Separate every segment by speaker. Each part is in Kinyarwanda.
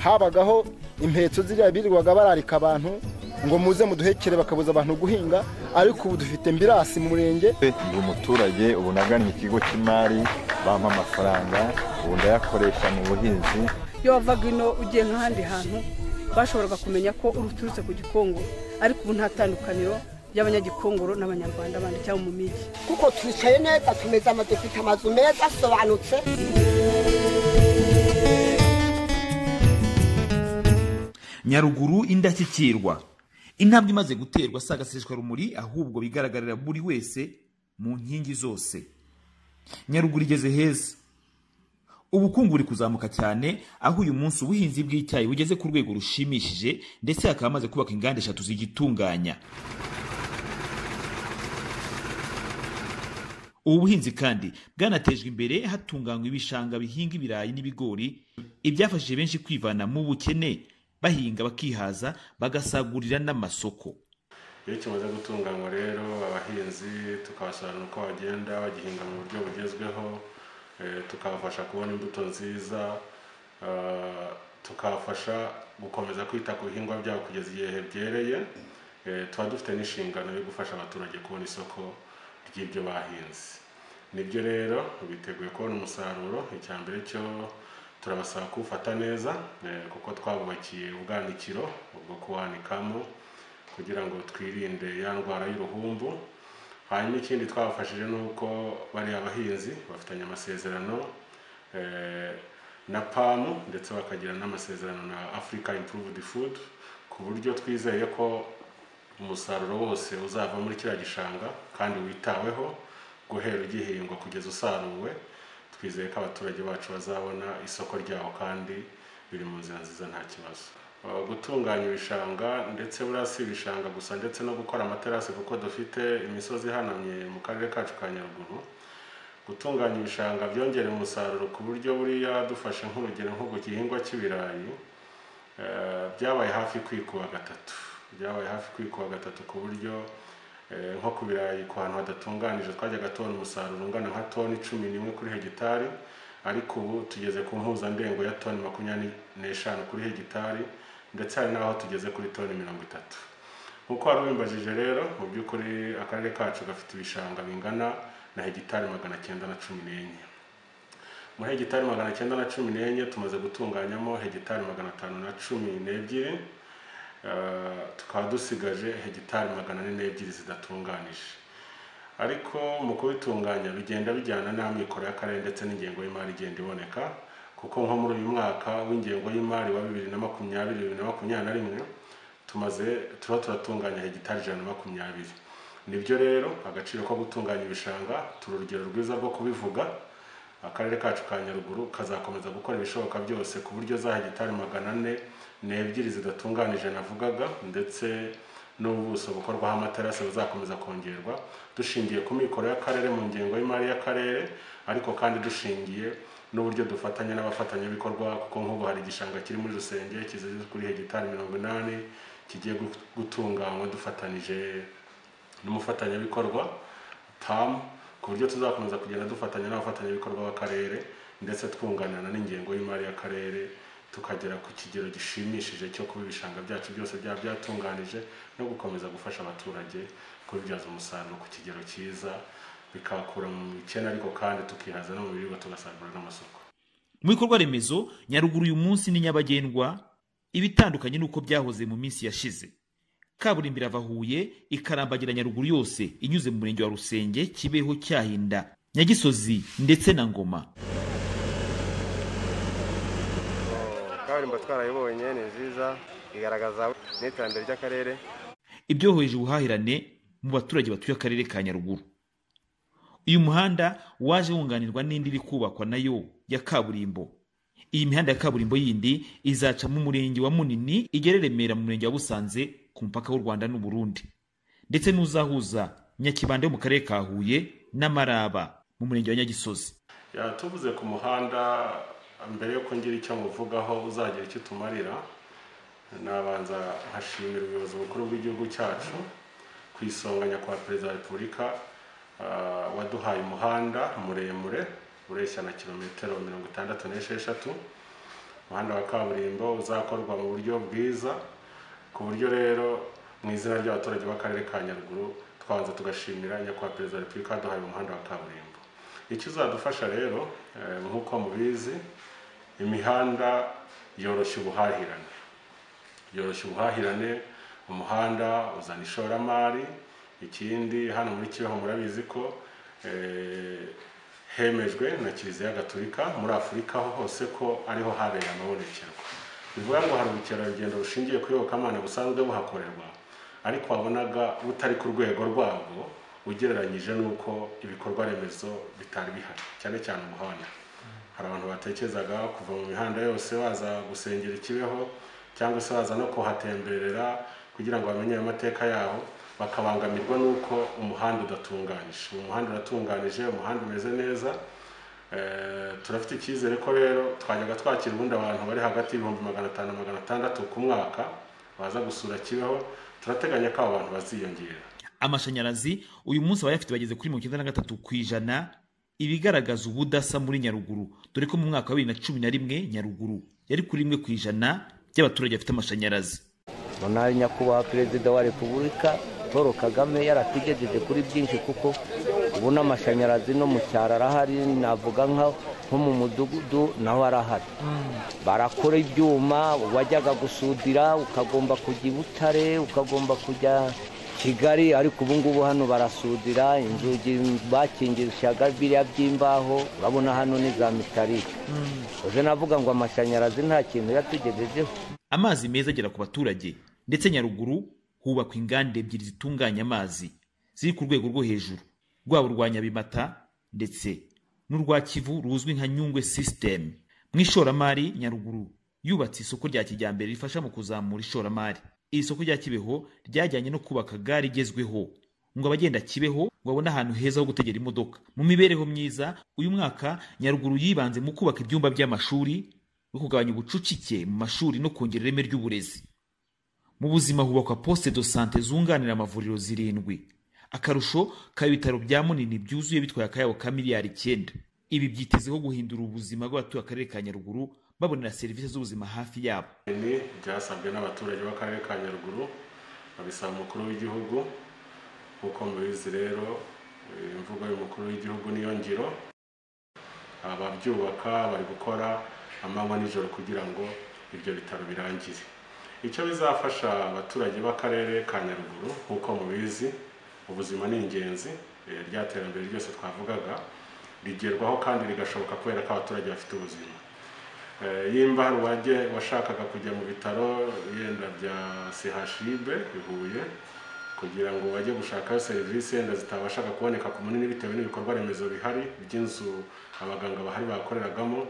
Speaker 1: habagaho impetso ziriya birirwaga bararika abantu ngo muze muduhekere bakabuza abantu guhinga ariko ubu dufite mbirasi mu murenge
Speaker 2: ndi umuturage ubu nagannye ikigo cy'imari bampa amafaranga ubu ndayakoresha mu buhinzi
Speaker 3: iyo wavaga ino ugiye nk'ahandi hantu bashoboraga kumenya ko uturutse ku gikongo ariko ubu nta tandukaniro ry'abanyagikongoro n'abanyarwanda bandi cyangwa mu migi
Speaker 4: kuko twicaye neza tumeze ama dufite amazu meza asobanutse
Speaker 5: nyaruguru indashyikirwa intambwe imaze guterwa si agaseswa rumuri ahubwo bigaragarira buri wese mu nkingi zose nyaruguru igeze heza ubukungu buri kuzamuka cyane aho uyu munsi ubuhinzi bw'icyayi bugeze ku rwego rushimishije ndetse hakaba hamaze kubaka inganda eshatu zigitunganya ubu buhinzi kandi bwanatejwe imbere hatunganywa ibishanga bihinga ibirayi n'ibigori ibyafashije benshi kwivana mu bukene bahinga bakihaza bagasagurira n'amasoko
Speaker 6: iyo kimaze gutunganywa rero abahinzi tukabasobanurira uko bagenda bagihinga mu buryo bugezweho eh, tukabafasha kubona imbuto nziza ah, tukabafasha gukomeza kwita ku bihingwa byabo kugeza igihe byereye Eh, tuba dufite n'inshingano yo gufasha abaturage kubona isoko ry'ibyo bahinze nibyo rero biteguye kubona umusaruro icya mbere cyo turabasaba kuwufata neza eh, kuko twabubakiye ubwanikiro bwo kuwanikamo kugira ngo twirinde ya ndwara y'uruhumbu hanyuma ikindi twabafashije ni uko bariya bahinzi bafitanye amasezerano eh, na pamu ndetse bakagira n'amasezerano na africa improved food ku buryo twizeye ko umusaruro wose uzava muri kiriya gishanga kandi witaweho guhera ugihingwa kugeza usaruwe twizeye ko abaturage bacu bazabona isoko ryawo kandi biri mu nzira nziza nta kibazo Uh, gutunganya ibishanga ndetse buriya si ibishanga gusa ndetse no gukora amaterasi kuko dufite imisozi ihanamye mu karere kacu ka nyaruguru gutunganya ibishanga byongera umusaruro ku buryo buriya dufashe nk'urugero nko ku gihingwa cy'ibirayi eh, byabaye hafi kwikuba gatatu byabaye hafi kwikuba gatatu ku buryo eh, nko ku birayi ku hantu hadatunganije twajyaga tubona umusaruro ungana nka toni cumi n'imwe kuri hegitari ariko ubu tugeze ku mpuzandengo ya toni makumyabiri n'eshanu kuri hegitari ndetse hari n'aho tugeze kuri toni mirongo itatu nk'uko wari ubimbajije rero mu by'ukuri akarere kacu gafite ibishanga bingana na hegitari magana cyenda na cumi n'enye muri hegitari magana cyenda na cumi n'enye tumaze gutunganyamo hegitari magana atanu na cumi n'ebyiri Eh, tukaba dusigaje hegitari magana ane n'ebyiri zidatunganije ariko mu kubitunganya bigenda bijyana n'amikoro y'akarere ndetse n'ingengo y'imari igenda iboneka kuko nko muri uyu mwaka w'ingengo y'imari wa bibiri na makumyabiri bibiri na makumyabiri na rimwe tumaze tuba turatunganya hegitari ijana na makumyabiri nibyo rero agaciro ko gutunganya ibishanga turi urugero rwiza rwo kubivuga akarere kacu ka nyaruguru kazakomeza gukora ibishoboka byose ku buryo za hegitari magana ane n'ebyiri zidatunganije navugaga ndetse n'ubuso bukorwaho amaterasi buzakomeza kongerwa dushingiye ku mikoro y'akarere mu ngengo y'imari y'akarere ariko kandi dushingiye n'uburyo dufatanya n'abafatanyabikorwa kuko nk'ubu hari igishanga kiri muri rusenge kizeze kuri hegitari mirongo inani kigiye gu- gutunganywa dufatanije n'umufatanyabikorwa PAM ku buryo tuzakomeza kugenda dufatanya n'abafatanyabikorwa b'akarere ndetse twunganirana n'ingengo y'imari y'akarere tukagera ku kigero gishimishije cyo kuba ibishanga byacu byose byaba byatunganije no gukomeza gufasha abaturage kubibyaza umusaruro ku kigero cyiza bikabakura mu bukene ariko kandi tukihaza no mu biribwa tugasagurira n'amasoko
Speaker 5: mu bikorwa remezo nyaruguru uyu munsi ni nyabagendwa ibitandukanye n'uko byahoze mu minsi yashize kaburimbo irava huye ikarambagira nyaruguru yose inyuze mu murenge wa rusenge kibeho cyahinda nyagisozi ndetse na ngoma
Speaker 7: kaburimbo twarayibonye ni nziza igaragaza n'iterambere ry'akarere
Speaker 5: ibyohoreje ubuhahirane mu baturage batuye akarere ka nyaruguru uyu muhanda waje wunganirwa n'indi iri kubakwa nayo ya kaburimbo iyi mihanda ya kaburimbo yindi izaca mu murenge wa munini igere remera mu murenge wa busanze ku mupaka w'u rwanda n'uburundi ndetse n'uzahuza nyakibanda yo mu karere ka huye n'amaraba mu murenge wa nyagisozi
Speaker 6: Ya, tuvuze ku muhanda mbere yo kugira icyo muvugaho uzagira icyo utumarira nabanza nkashimira ubuyobozi bukuru bw'igihugu cyacu ku isonga nyakubahwa perezida wa repubulika ah, waduhaye umuhanda muremure ureshya na kilometero mirongo itandatu n'esheshatu umuhanda wa kaburimbo uzakorwa mu buryo bwiza ku buryo rero mu izina ry'abaturage b'akarere ka nyaruguru twabanza tugashimira nyakubahwa perezida wa repubulika waduhaye umuhanda wa kaburimbo icyo uzadufasha rero eh, nk'uko mubizi imihanda yoroshya ubuhahirane yoroshya ubuhahirane umuhanda uzana ishoramari ikindi hano muri kibeho murabizi ko eh, hemejwe na kiliziya gatolika muri afurika ho hose ko ariho habereye amabonekerwa bivuga ngo hari ubukerarugendo bushingiye ku iyobokamana busanzwe buhakorerwa ariko wabonaga butari ku rwego rwabwo ugereranyije n'uko ibikorwa remezo bitari bihari cyane cyane umuhanda hari abantu batekerezaga kuva mu mihanda yose baza gusengera ikibeho cyangwa se baza no kuhatemberera kugira ngo bamenye ayo mateka yaho bakabangamirwa n'uko umuhanda udatunganyije uyu muhanda uratunganije umuhanda umeze neza Eh, turafite icyizere ko rero twajyaga twakira ubundi abantu bari hagati y'ibihumbi magana atanu na magana atandatu ku mwaka baza gusura kibeho turateganya ko abo bantu baziyongera
Speaker 5: amashanyarazi uyu munsi abayafite bageze kuri mirongo icyenda na gatatu ku ijana ibigaragaza ubudasa muri nyaruguru dore ko mu mwaka wa bibiri na cumi na rimwe nyaruguru yari kuri rimwe ku ijana by'abaturage bafite amashanyarazi
Speaker 8: munari nyakubahwa perezida wa repubulika paul kagame yaratugejeje kuri byinshi kuko ubu n'amashanyarazi no mu cyaro arahari navuga nka nko mu mudugudu naho arahari barakora ibyuma wajyaga gusudira ukagomba kujya i butare ukagomba kujya kigali ariko ubu ngubu hano barasudira inzugi bakingishaga biriya by'imbaho urabona hano ni za mitarike uze navuga ngo amashanyarazi nta kintu yatugejejeho
Speaker 5: amazi meza agera ku baturage ndetse nyaruguru hubakwa inganda ebyiri zitunganya amazi ziri ku rwego rwo hejuru rwaba urwa nyabimata ndetse n'urwa kivu ruzwi nka nyungwe system mu ishoramari nyaruguru yubatse isoko rya kijyambere rifasha mu kuzamura ishoramari iri soko rya kibeho ryajyanye no kubaka gare igezweho ngo abagenda kibeho babone ahantu heza ho gutegera imodoka mu mibereho myiza uyu mwaka nyaruguru yibanze mu kubaka ibyumba by'amashuri no kugabanya ubucucike mu mashuri no kongera ireme ry'uburezi mu buzima hubakwa poste de sante zunganira amavuriro zirindwi akarusho kaba ibitaro bya munini byuzuye bitwaye akayabo ka miliyari icyenda ibi byitezeho guhindura ubuzima bw'abatuye akarere ka nyaruguru babonera serivisi z'ubuzima hafi yabo
Speaker 6: ni byasabwe n'abaturage b'akarere ka nyaruguru babisaba umukuru w'igihugu nk'uko mubizi rero eh, imvugo y'umukuru w'igihugu niyo ngiro ababyubaka bari gukora amanywa n'ijoro kugira ngo ibyo bitaro birangire icyo bizafasha abaturage b'akarere ka nyaruguru nk'uko mubizi ubuzima ni ingenzi eh, rya terambere ryose twavugaga rigerwaho kandi rigashoboka kubera ko abaturage bafite ubuzima Eh, yimba hari uwajye washakaga kujya mu bitaro yenda bya sehashibe i huye kugira ngo bajye gushakayo serivisi yenda zitabashaga kuboneka ku munini bitewe n'ibikorwa remezo bihari by'inzu abaganga bahari bakoreragamo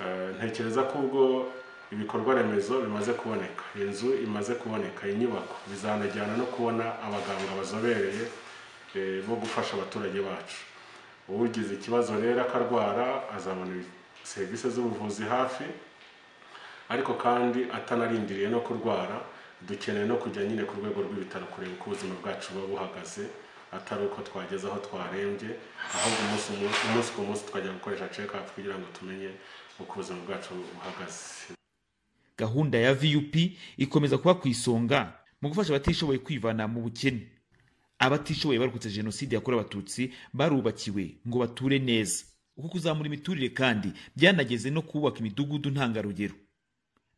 Speaker 6: Eh, ntekereza ko ubwo ibikorwa remezo bimaze kuboneka inzu imaze kuboneka inyubako bizanajyana no kubona abaganga bazobereye eh, bo gufasha abaturage bacu ugize ikibazo rero akarwara azabona serivisi z'ubuvuzi hafi ariko kandi atanarindiriye no kurwara dukeneye no kujya nyine ku rwego rw'ibitaro kureba uko ubuzima bwacu buba buhagaze atari uko twageze aho twarembye ahubwo umunsi umunsi- umunsi ku munsi tukajya gukoresha check up kugira ngo tumenye uko ubuzima bwacu buhagaze
Speaker 5: gahunda ya vup ikomeza kuba ku isonga mu gufasha abatishoboye kwivana mu bukene abatishoboye barokotse jenoside yakorewe abatutsi barubakiwe ngo bature neza uku kuzamura imiturire kandi byanageze no kubaka imidugudu ntangarugero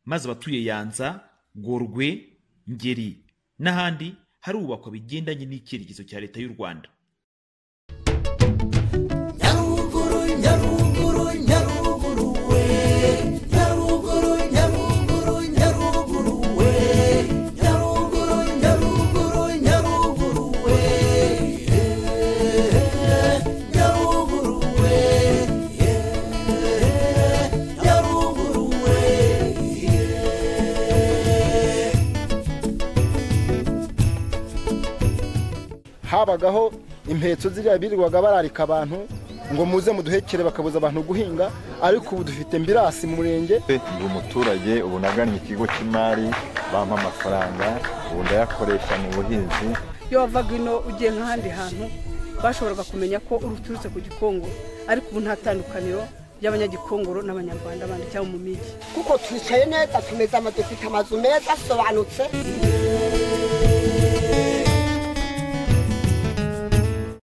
Speaker 5: maze abatuye yanza gorwe ngeri n'ahandi harubakwa bigendanye n'icyerekezo cya leta y'u rwanda
Speaker 9: nyaruguru nyaruguru nyaruguru we nyaruguru nyaruguru nyaruguru we nyaruguru nyaruguru nyaruguru we nyaruguru we nyaruguru we
Speaker 1: habagaho impetso ziriya birirwaga bararika abantu ngo muze muduhekere bakabuza abantu guhinga ariko ubu dufite mbirasi mu murenge
Speaker 2: ndi umuturage ubu nagannye ikigo cy'imari bampa amafaranga ubu ndayakoresha mu buhinzi
Speaker 3: iyo wavaga ino ugiye nk'ahandi hantu bashoboraga kumenya ko uruturutse ku gikongo ariko ubu nta tandukaniro y'abanyagikongoro n'abanyarwanda bandi cyangwa mu migi
Speaker 4: kuko twicaye neza tumeze ama dufite amazu meza asobanutse